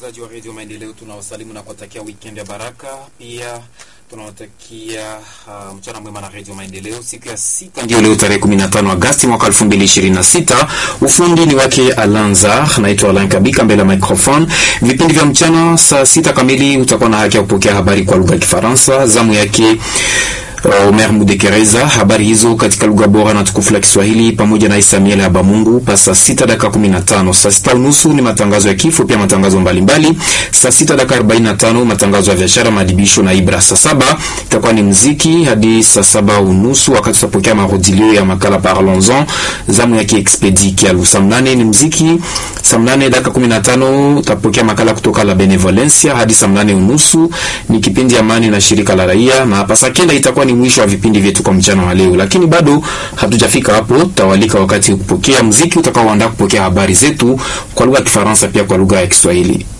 wasikilizaji wa redio Maendeleo, tunawasalimu na kuwatakia weekend ya baraka. Pia tunawatakia uh, mchana mwema na redio Maendeleo. Siku ya sita ndio leo tarehe 15 Agosti mwaka 2026. Ufundi ni wake Alanza, naitwa Alan Kabika mbele ya microphone. Vipindi vya mchana saa sita kamili utakuwa na haki ya kupokea habari kwa lugha ya Kifaransa. Zamu yake Omer Mudekereza, habari hizo katika lugha bora na tukufu la Kiswahili pamoja na Isamiel Habamungu pa saa sita dakika kumi na tano. Saa sita unusu ni matangazo ya kifo, pia matangazo mbalimbali. Saa sita dakika arobaini na tano matangazo ya biashara, maadibisho na Ibra. Saa saba itakuwa ni mziki hadi saa saba unusu, wakati tutapokea marudilio ya makala Parlons-en, zamu ya Kiexpedi Kialu. Saa mnane ni mziki, saa mnane dakika kumi na tano utapokea makala kutoka la Benevolencia hadi saa mnane unusu ni kipindi Amani na shirika la raia, na hapa saa kenda itakuwa ni mwisho wa vipindi vyetu kwa mchana wa leo, lakini bado hatujafika hapo. Tutawalika wakati kupokea mziki utakaoandaa kupokea habari zetu kwa lugha ya Kifaransa pia kwa lugha ya Kiswahili.